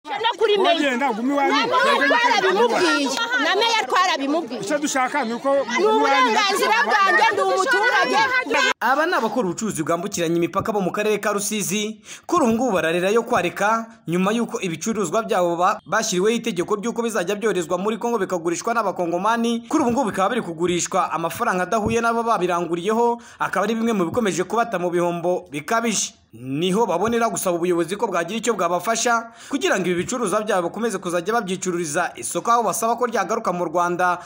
no kuri meya wogenda gumi wanyu na meya twarabimubwiye na meya twarabimubwiye icyo dushaka ni uko ni uburenganzira bwanjye ndi umuturage aba ni abakora ubucuruzi bwambukiranya imipaka bo mu karere ka rusizi kuri ubu ngubu bararira yo kwareka nyuma y'uko ibicuruzwa byabo ba- bashyiriweho itegeko ry'uko bizajya byoherezwa muri kongo bikagurishwa n'abakongomani kuri ubu ngubu bikaba biri kugurishwa amafaranga adahuye n'abo babiranguriyeho akaba ari bimwe mu bikomeje kubata mu bihombo bikabije niho babonera gusaba ubuyobozi ko bwagira icyo bwabafasha kugira ngo ibi bicuruzwa byabo bakomeze kuzajya babyicururiza isoko aho basaba ko ryagaruka mu rwanda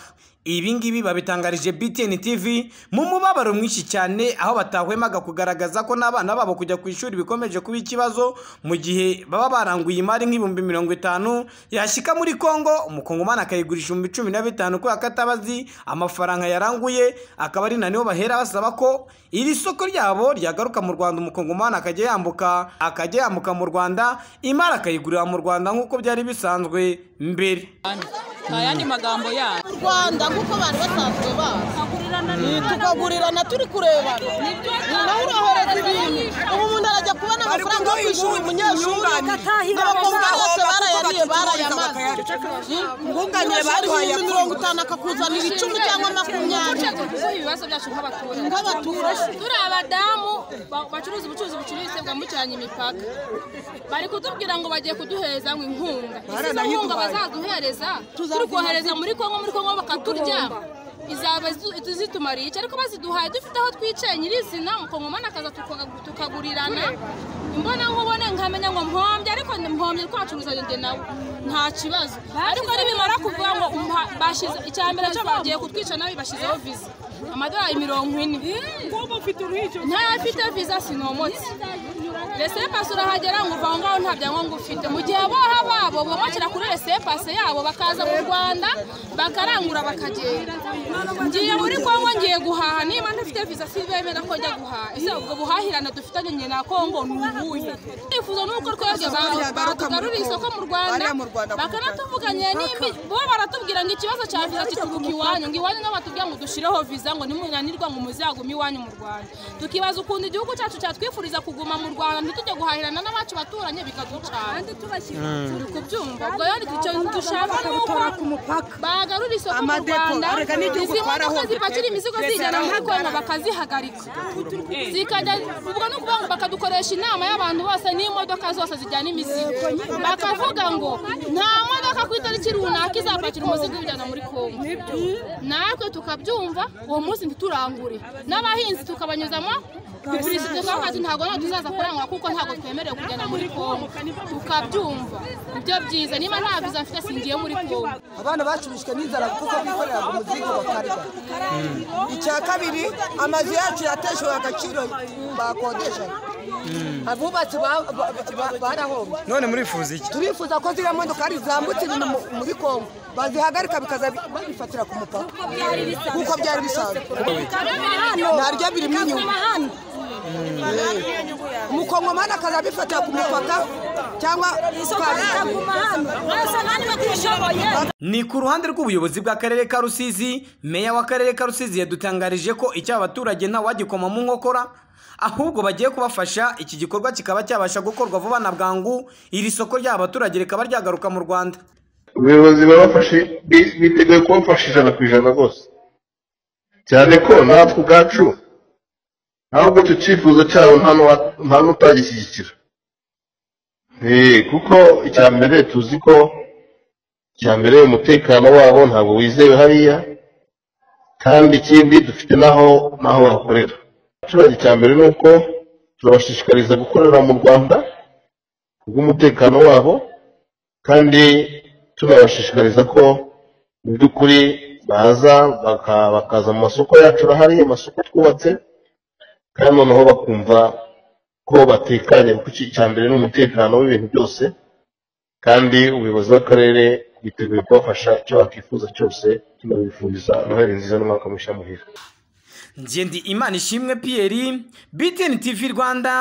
ibi ngibi babitangarije btn tv mu mubabaro mwinshi cyane aho batahwemaga kugaragaza ko n'abana babo kujya ku ishuri bikomeje kuba ikibazo mu gihe baba baranguye imari nk'ibihumbi mirongo itanu yashyika muri congo umukongomani akayigurisha ibihumbi cumi na bitanu kubera ko atabazi amafaranga yaranguye akaba ari na niho bahera basaba ko iri soko ryabo ryagaruka mu rwanda umukongomani akajya yambuka akajya yambuka mu rwanda imari akayigurira mu rwanda nk'uko byari bisanzwe mbere nta yandi magambo yayo u rwanda nk'uko abantu basanzwe bazi Ni tukagurirana turi kurebana ni nawe urahereza ibintu ubu umuntu arajya kubona amafaranga yo kwishyura umunyeshuri abakobwa bose barayariye barayamaze Nkunganire baduhaye ibihumbi mirongo itanu akakuzanira icumi cyangwa makumyabiri ibibazo byacu nk'abaturage nk'abaturage turi abadamu ba- bacuruza ubucuruzi bucururitse bwambukiranya imipaka bari kutubwira ngo bagiye kuduhereza ngo inkunga izo nkunga bazaduhereza turi kohereza muri kongo muri kongo bakaturya izaba izi- zitumariye iki ariko baziduhaye dufite aho twiceye nyirizina umukongomani akaza tukaga- tukagurirana imbona nkubone nkamenya ngo mpombye ariko mpombye ariko wacuruza njye nawe nta kibazo ariko nibimara kuvuga ngo umpa- bashize icya mbere cyo bagiye kutwica nabi bashyizeho viza amadolari mirongo ine ntayafite viza sinomotse rese pasi urahagera ngo uva aho ngaho nta byangombwa ufite mu gihe aboha babo bomokera kuri rese pasi yabo bakaza mu rwanda bakarangura bakagenda ngiye muri kongo ngiye guhaha niba ntafite viza si bemera ko njya guhaha ese ubwo buhahirane dufitanye nyina na kongo ni ubuhe twifuza ni uko twebwe ba- batugarurira isoko mu rwanda Bariya mu Rwanda bakanatuvuganye n'imbi bo baratubwira ngo ikibazo cya viza kituruka iwanyu ngo iwanyu nabo batubwira ngo dushyireho viza ngo nimunanirwa ngo muzagume iwanyu mu rwanda tukibaza ukuntu igihugu cyacu cyatwifuriza kuguma mu rwanda ntitujye guhahirana n'abacu baturanye bikaducana turi kubyumva ubwo rero icyo dushaka ni uko ku mupaka bagarura isoko mu Amadepo, rwanda arega n'igihugu izi modoka twarahombye. zipakira imizigo zijyana muri kongo bakazihagarika zikajya ubwo ni ukuvuga ngo bakadukoresha inama y'abantu bose n'imodoka zose zijyana imizigo bakavuga ngo nta modoka ku itariki runaka izapakira umuzigo iwujyana muri kongo natwe tukabyumva uwo munsi ntiturangure n'abahinzi tukabanyuzamo kugurisha ibyo tukavuga ati ntabwo ntabwo tuzaza kurangura kuko ntabwo twemerewe kujyana muri kongo tukabyumva ibyo byiza niba nta viza mfite singiye muri kongo abana bacurishwe n'inzara kuko bikorera ku muzingo bakarya icya kabiri amazu yacu yateshejwe agaciro bakodesha abubatsi ba- ba- ba- barahombye none murifuza iki turifuza ko ziriya modokari zambutse ibintu mu- muri kongo bazihagarika bikaza bi- babifatira ku mupaka kuko byari bisanzwe naryo birimo inyungu umukongomani akaza abifatira ku mupaka cyangwa ukabitaguma ni ku ruhande rw'ubuyobozi bw'akarere ka rusizi meya w'akarere ka rusizi yadutangarije ko icyo abaturage ntawagikoma mu nkokora ahubwo bagiye kubafasha iki gikorwa kikaba cyabasha gukorwa vuba na bwangu iri soko ry'aba baturage rikaba ryagaruka mu rwanda ubuyobozi babafashe bi- biteguye kubafasha ijana ku ijana rwose cyane ko natwe ubwacu ahubwo icyo cyifuzo cyabo nta n'uwa- nta n'utagishyigikira Eh, kuko icya mbere tuzi ko icya mbere umutekano wabo ntabwo wizewe hariya kandi ikindi dufite n'aho n'aho bakorera abaturage icya mbere ni uko turabashishikariza gukorera mu rwanda kubw'umutekano wabo kandi tunabashishikariza ko mu by'ukuri baza baka- bakaza mu masoko yacu arahari amasoko twubatse kandi noneho bakumva ko batekanye kuko iki- icya mbere ni umutekano w'ibintu byose kandi ubuyobozi bw'akarere bwiteguye kubafasha icyo bakifuza cyose tunabifuriza noheli nziza n'umwaka mushya muhira ngende imana ishimwe piyeri btn tv rwanda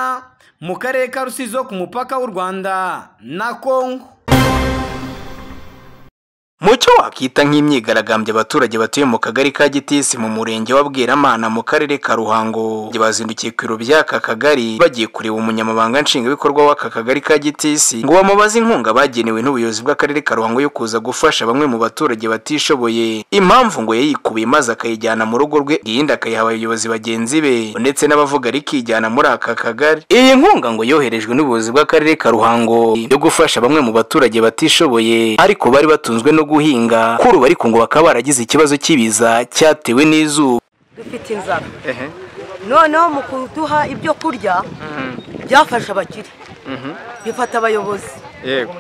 mu karere ka rusizi ho ku mupaka w'u rwanda na kongo mu cyo wakita nk'imyigaragambyo abaturage batuye mu kagari ka gitisi mu murenge wa bweramana mu karere ka ruhango bazindukiye ku biro by'aka kagari bagiye kureba umunyamabanga nshingwabikorwa w'aka kagari ka gitisi ngo bamubaze inkunga bagenewe n'ubuyobozi bw'akarere ka ruhango yo kuza gufasha bamwe mu baturage batishoboye impamvu ngo yayikubiye maze akayijyana mu rugo rwe iyindi akayiha abayobozi bagenzi be ndetse n'abavuga rikijyana muri aka kagari iyi nkunga ngo yoherejwe n'ubuyobozi bw'akarere ka ruhango yo gufasha bamwe mu baturage batishoboye ariko bari batunzwe no guhinga kuruba ariko ngo bakaba baragize ikibazo cy'ibiza cyatewe n'izuba dufite inzara noneho mu kuduha ibyo kurya byafashe abakire bifata abayobozi yego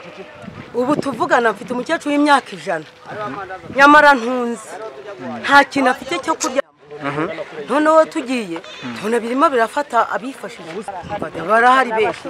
ubu tuvugana mfite umukecuru w'imyaka ijana nyamara ntunze nta kintu afite cyo kurya noneho tugiye tubona birimo birafata abifashije barahari benshi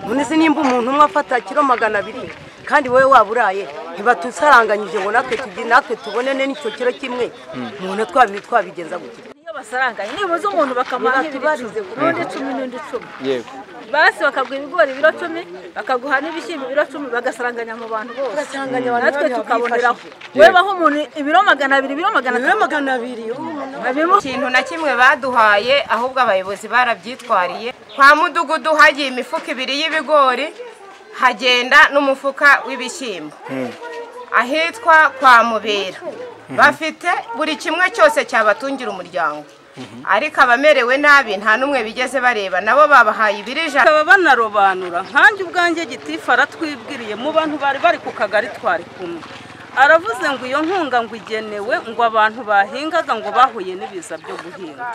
none se nimba umuntu umwe afata kiro magana abiri kandi wowe waba uraye ntibatusaranganyije ngo natwe tugi- natwe tubone n'icyo kiro kimwe umuntu twabi twabigenza gutya iyo basaranganye nibuze umuntu bakamuha nk'ibiro icumi n'undi icumi n'undi icumi yego basi bakaguha ibigori ibiro cumi bakaguha n'ibishyimbo ibiro cumi bagasaranganya mu bantu bose Bagasaranganya abantu natwe bariya tukaboneraho bakifashisha. wowe baho umuntu ibiro magana abiri ibiro magana rero atanu magana abiri umuntu babimo ikintu na kimwe baduhaye ahubwo abayobozi barabyitwariye kwa mudugudu hagiye imifuka ibiri y'ibigori hagenda n'umufuka w'ibishyimbo ahitwa kwa mubera bafite buri kimwe cyose cyabatungira umuryango ariko abamerewe nabi nta n'umwe bigeze bareba nabo babahaye ibirija baba banarobanura nkanjye ubwanjye gitifu aratwibwiriye mu bantu bari bari ku kagari twari kumwe aravuze ngo iyo nkunga ngo igenewe ngo abantu bahingaga ngo bahuye n'ibiza byo guhinga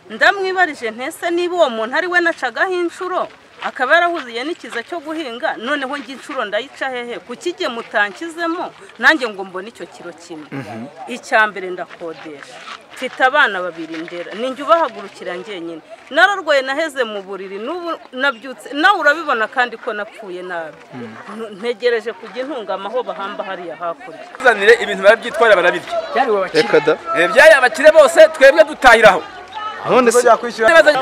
ndamwibarije ntese niba uwo muntu ari we nacagaho inshuro akaba yarahuziye n'ikiza cyo guhinga noneho njye inshuro ndayica hehe kuki igihe mutankizemo nanjye ngo mbone icyo kiro kimwe icya mbere ndakodesha mfite abana babiri ndera ninjye ubahagurukira njyenyine nararwaye naheze mu buriri n'ubu nabyutse nawe urabibona kandi ko napfuye nabi Ntu- ntegereje kujya intungama aho bahamba hariya hakurya tuzanire ibintu barabyitwara barabirya reka da Eh, byari abakire bose twebwe dutahiraho none se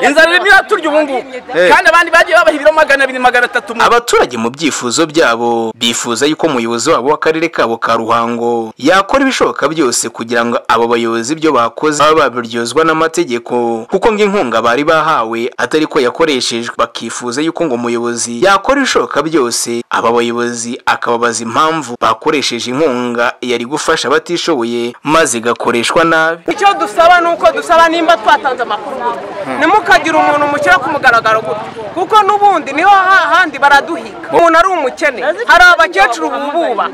inzara irimo iraturya ubu ngubu Eh. kandi abandi bagiye babaha ibiro magana abiri magana atatu mu abaturage mu byifuzo byabo bifuza yuko umuyobozi wabo w'akarere kabo ka ruhango yakora ibishoboka byose kugira ngo abo bayobozi ibyo bakoze babe babiryozwa n'amategeko kuko ngo inkunga bari bahawe atari ko yakoreshejwe bakifuza yuko ngo umuyobozi yakora ibishoboka byose aba bayobozi akababaza impamvu bakoresheje inkunga yari gufasha abatishoboye maze igakoreshwa nabi icyo dusaba ni uko dusaba nimba twatanze amakuru gutya ntimukagira umuntu umukire ku mugaragaro gutya kuko n'ubundi niho hahandi baraduhiga umuntu ari umukene hari abakecuru bububa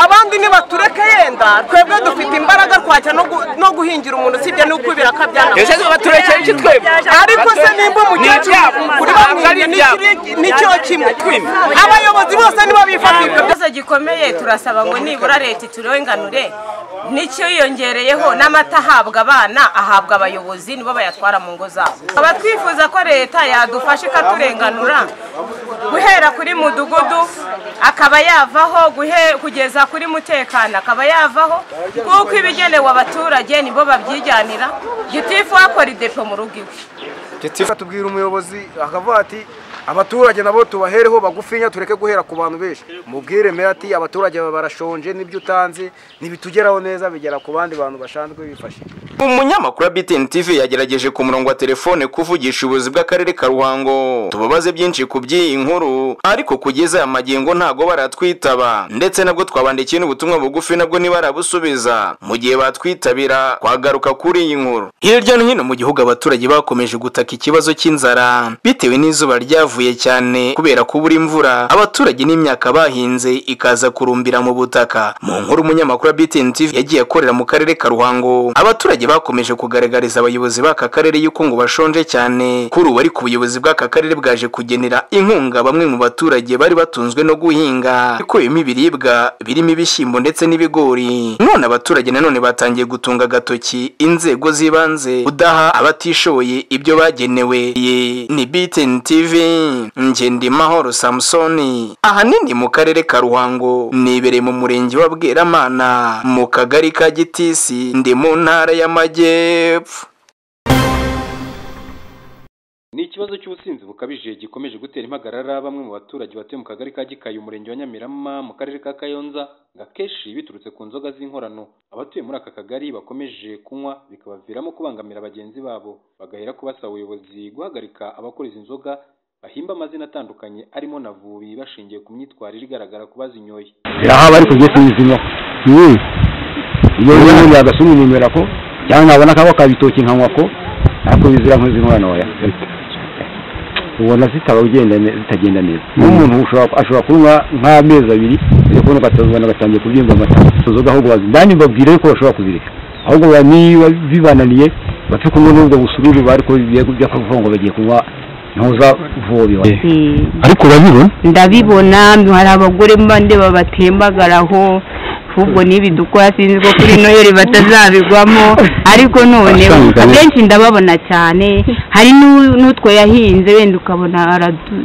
abandi nibatureke yenda twebwe dufite imbaraga twajya no gu- no guhingira umuntu usibye n'uko birakabyana ese baturekeye iki twebwe ariko se nimba umukecuru kuri bamwimye n'icyo kimwe abayobozi bose nibo bifata ibyo ikibazo gikomeye turasaba ngo nibura leta iturenganure n'icyiyongereyeho n'amata ahabwa abana ahabwa abayobozi nibo bayatwara mu ngo zabo tukaba twifuza ko leta yadufasha ikaturenganura guhera kuri mudugudu akaba yavaho guhe- kugeza kuri mutekano akaba yavaho kuko ibigenewe abaturage nibo babyiganira gitifu akora idepo mu rugo iwe tubwira umuyobozi akavuga ati abaturage nabo tubahereho bagufinya tureke guhera ku bantu benshi mubwire meya ati abaturage barashonje n'ibyo utanze ntibitugeraho neza bigera ku bandi bantu basanzwe bifashe umunyamakuru wa BTN TV yagerageje ku murongo wa telefone kuvugisha ubuyobozi bw'akarere ka Ruhango tubabaze byinshi ku by'iyi nkuru ariko kugeza aya magingo ntago baratwitaba ndetse nabwo twabandikiye n'ubutumwa bugufi nabwo ntibarabusubiza mu gihe batwitabira twagaruka kuri iyi nkuru hirya no hino mu gihugu abaturage bakomeje gutaka ikibazo cy'inzara bitewe n'izuba ryavuye cyane kubera kubura imvura abaturage n'imyaka bahinze ikaza kurumbira mu butaka mu nkuru umunyamakuru wa BTN TV yagiye akorera mu karere ka Ruhango abaturage bakomeje kugaragariza abayobozi b'aka karere yuko ngo bashonje cyane kuri ubu ariko ubuyobozi bw'aka karere bwaje kugenera inkunga bamwe mu baturage bari batunzwe no guhinga ikuyemo ibiribwa birimo ibishyimbo ndetse n'ibigori none abaturage nanone batangiye gutunga agatoki inzego z'ibanze kudaha abatishoboye ibyo bagenewe Iyi ni BTN TV Ngendimahoro Samsoni ahanini mu karere ka Ruhango nibereye mu murenge wa Bweramana mu kagari ka Gitisi ndi mu ntara y'Amajyepfo ikibazo cy'ubusinzi bukabije gikomeje gutera impagarara bamwe mu baturage batuye mu kagari ka gikayi umurenge wa nyamirama mu karere ka kayonza ngo akenshi biturutse ku nzoga z'inkorano abatuye muri aka kagari bakomeje kunywa bikabaviramo kubangamira bagenzi babo bagahera ko basaba ubuyobozi guhagarika abakora izi nzoga bahimba amazina atandukanye arimo na vubi bashingiye ku myitwarire igaragara ku bazinyoye aha bari kugiye kuyizimya Mm. iyo rero umuntu yagasoma inimera ko cyangwa nabona akaba akabitoki nkanywa ko ariko bizira nk'izinkorano oya ubona zitaba ugenda ne- zitagenda neza n'umuntu ushobora- ashobora kunywa nk'amezi abiri telefone ukatazibona agatangiye kubyimba amata inzoga ahubwo wazi ndani babwire ko bashobora kuzireka ahubwo ba- niba bibananiye bapfe kunywa n'ubwo busururu bari ko bigiye kujya kuvuga ngo bagiye kunywa ntuza vuba ariko urabibona ndabibona hari abagore mbande babatembagaraho ahubwo n'ibi dukora sinzi ko kuri noheli batazabigwamo ariko none Asanzwe. abenshi ndababona cyane hari n'u- n'utwo yahinze wenda ukabona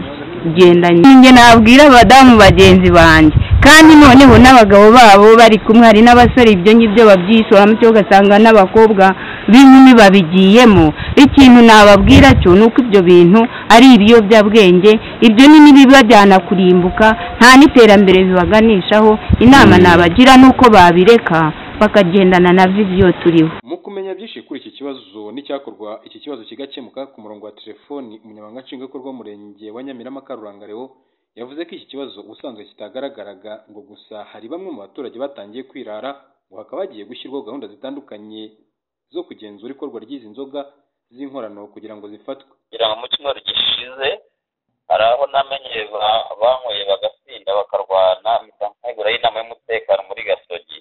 aragendanye ninjye nabwira abadamu bagenzi banjye kandi noneho n'abagabo babo bari kumwe hari n'abasore ibyo ngibyo babyishoramo cyo ugasanga n'abakobwa b'inkumi babigiyemo ikintu nababwira cyo ni uko ibyo bintu ari ibiyobyabwenge ibyo ni n'ibiba byanakurimbuka nta n'iterambere bibaganishaho inama nabagira ni uko babireka bakagendana na viziyo turiho mu kumenya byinshi kuri iki kibazo n'icyakorwa iki kibazo kigakemuka ku murongo wa telefoni umunyamabanga nshingwabikorwa w'umurenge wa nyamirama karuranga reo yavuze ko iki kibazo ubusanzwe kitagaragaraga ngo gusa hari bamwe mu baturage batangiye kwirara ngo hakaba hagiye gushyirwaho gahunda zitandukanye zo kugenzura ikorwa ry'izi nzoga z'inkorano kugira ngo zifatwe kugira ngo mu cyumweru gishize hari aho namenye ba- banyweye bagatsinda bakarwana mpita ntegura y'inama y'umutekano muri gasogi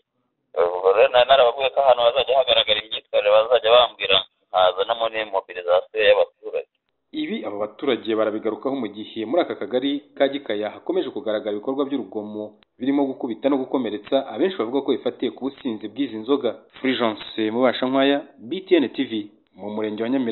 ubwo rero nari narababwiye ko ahantu hazajya hagaragara imyitwarire bazajya bambwira nkaza muri mobilizasiyo y'abaturage ibi aba baturage barabigarukaho mu gihe muri aka kagari ka gikaya hakomeje kugaragara ibikorwa by'urugomo birimo gukubita no gukomeretsa abenshi bavuga ko bifatiye ku businzi bw'izi nzoga fulgence mubasha nkwaya btn tv mu murenge wa nyamirambo